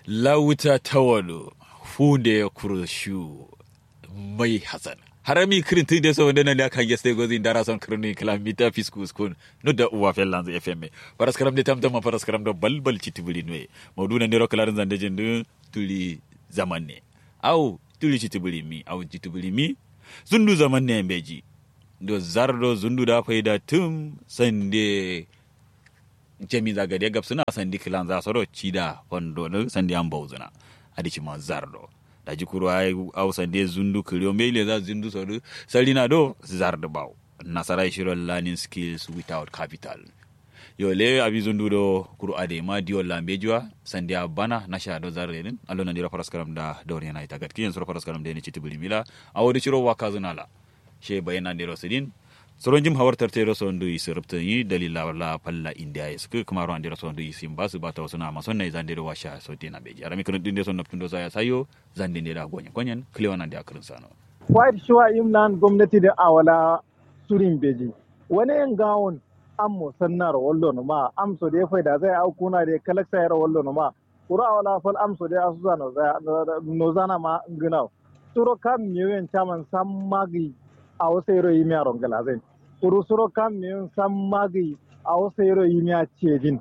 lauta tawalo funde kurushu mai hasan harami kirin tun da sau da nan kan geste gozi dara son kirin kilamita fiskus kun no da uwa fellan zai fm paras karam de tamtama paras karam da balbal chitibuli nwe mauduna ndero kalarin zande jindu tuli zaman ne au tuli chitibuli mi au chitibuli mi zundu zaman ne beji do zardo zundu da faida tum sande jami zagade gab suna sandi kilan za soro cida fondo no sandi an bauzuna adici ma zardo da jikuru ay au sande zundu kiriyo mele za zundu sodu salina do zardo baw nasara shiro learning skills without capital yo le abi zundu do kuru ade ma diyo lambejiwa sandi a bana nasha do zarre din allo na dira paraskaram da dawri na ita gat kiyen soro paraskaram de ni citibuli mila awodi shiro wakazunala she bayana ndiro sidin soron jim hawar tarte ro sondu yi sirpta yi dalila la palla india is ku kuma ro andira sondu yi simba su bata wasu na ma sonna yi zande wa sha so tina beji arami kun dinde son naptundo sa ya sayo zande ne da gonyen konyen kliwana da akrin sano white shuwa imlan gwamnati da awala surin beji wani yan gawon an mo sannar wallo no ma am so de faida zai au kuna de kalaksa yara wallo no ma kura awala fal am so de asuza no za no zana ma nginaw turo kam miyen chaman sam magi a wasu yaro yi miya rongala zai kuru suro kam miyen sam magi a wasu yaro yi miya cejin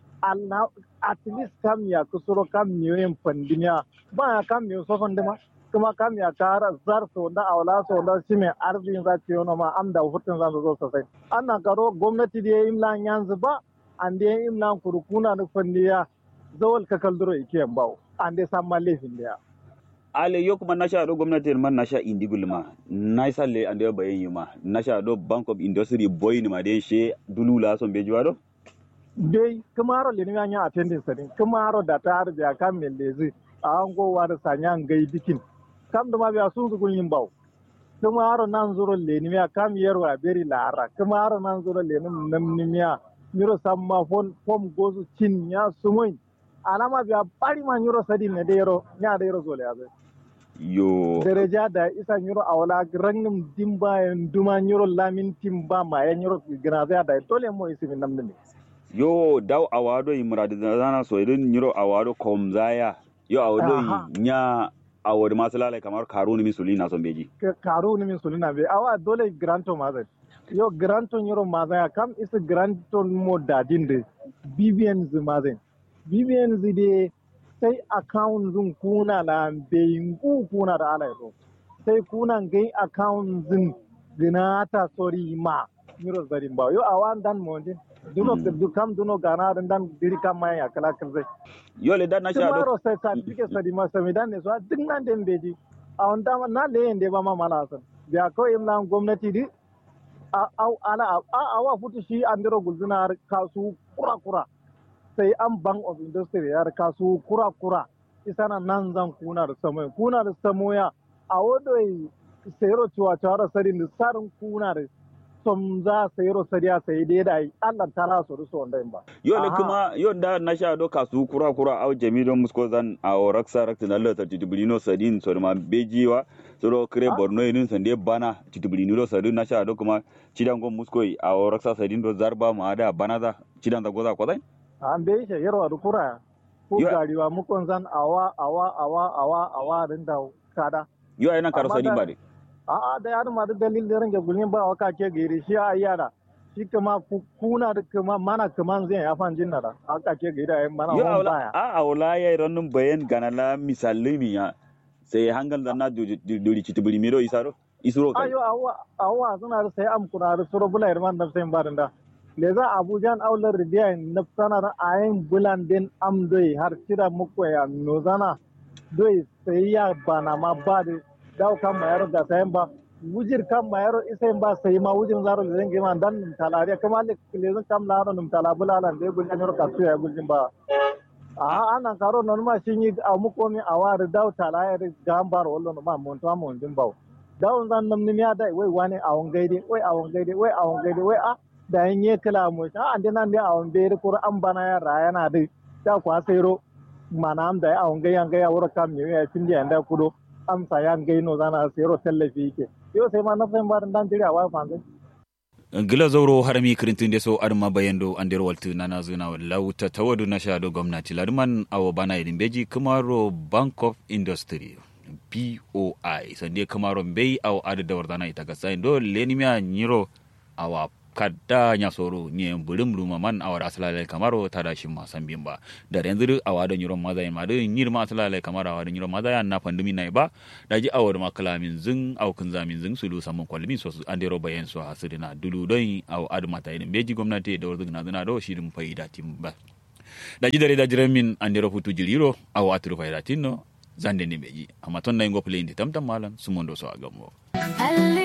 at least kam ya ku suro kam miyen pandimiya ba ya kam miyen sofan dima kuma kam ya kara zar so da awla so da shi mai arzikin za ta yi ma am da hutun za su zo sosai ana karo gwamnati da ya yi imlan yanzu ba an da ya yi imlan kurkuna da fandiya zawal kakal duro ikiyan bawo an da san ma laifin da ya ale yo kuma nasha do gwamnati man nasha indigul ma naisa le ande bayen yuma nasha do bank of industry boy ni ma de she dulula son be jiwado dai kumaro le ni anya attending sani kumaro da ta har biya kan me lezi a an go war sanya ngai dikin kam da ma biya sun su yin bawo kumaro nan zuro le ni ya kam yerwa beri lara kumaro nan zuro le ni nam ni ya nyuro samma fon fom gozu cin ya sumoin alama biya bari ma nyuro sadi ne de yero nya de yero zole abe yo dereja da isa nyuro awala rangum dimba en duma nyuro lamin timba ma ya nyuro gnaza da tole mo isi min namne yo daw awado imradi zana so idin nyuro awado komzaya yo awado nya awod masalala kamar karuni mi sulina son beji karuni mi sulina be awa dole granto ma zai yo granto nyuro ma zai kam isa granto mo dadinde bbn ma zai bbn de sai account zin kuna na bayingu kuna da ala yato sai kuna gai account zin ginata sori ma miro zarin ba yo awan dan monde duno du kam duno gana dan dan diri kam ma ya kala kan zai yo le dan na sha do sai certificate sadi ma sami dan ne so din nan den beji a on da na le ende ba ma mala san biya ko imna gwamnati di a ala a awa futu shi andiro gulzuna kasu kura kura sai an bank of industry ya kasu kura-kura isana nan zan kuna da samoya kuna da samoya a wadoi sayaro cewa cewa da sari da sarin kuna da som za sayaro sari a sayi dai da yi allah ta la su rusu wanda ba yo ne kuma yo da na sha do kasu kura-kura au jami don musko zan a oraksa rakta na lata titubulino sadin so ma bejiwa so do kire borno yin sande bana titubulino sadin na sha do kuma cidan gon musko a oraksa sadin do zarba ma da bana za cidan da goza kwazai an bai shi yarwa da kura ko gariwa mukon zan awa awa awa awa awa din da kada yo ai nan karo sani ba de a a da yar ma da dalil da range gulmin ba waka ke gari shi a yara shi kuma kuna da kuma mana kuma zai ya fan jinna da aka ke gari da mana hon baya a a wala ya ranun bayan ganala misallimi ya sai hangal da na duri kitubuli miro isaro isuro kai ayo awa awa suna da sai am kuna da suro bula irman da sai barin da leza abujan aular ridiya na sanar ayin bulan din am doi har kira muku ya nozana doi sai ya bana ma ba da daw kan mayar da sayan ba wujir kan mayar isa ba sai ma wujin zaro da zan gima dan nim talariya kuma le lezan kam laro nim talabulalan da gulan yor kasu ya gujin ba a anan karo non ma shin yi a muku mi awar daw talayar gambar wallo ma mon to mon din ba daw zan nam nim ya dai wai wani awon gaide wai awon gaide wai awon gaide wai a da yin yi kila mu ta an dinan da awon bai da kura an bana ya raya na da ta kwa sayro mana am da awon gai an gai a wurin kam ne ya cin da da kudo am sa yan gai no zana sayro tallafi yake yo sai ma na fahimta ba dan jira wa fa gila zauro harami kirintin de so arma bayando ander waltu nana zuna lauta tawadu na shado gwamnati ladman awo bana idin beji kamaro bank of industry boi sande kamaro mbei awo adu da wardana ita gasa do lenimia nyiro awa kadda nya soro nye bulim luma man awar asalale kamaro tada shi ma san bimba da yanzu awa da nyiro maza ma da nyir ma asalale kamaro awa da nyiro maza ya na pandumi nai ba da ji awar ma kalamin zin aw kun zamin zin sulu samun kwalmi so an dero bayan so hasirina dulu don aw adu mata idan beji gwamnati da wurzin na zina do shi dum faida timba da ji dare da jiran min an dero hutu jiriro aw aturu faida tinno zande ni beji amma ton na ngo play ndi tamtam malan sumondo so agamo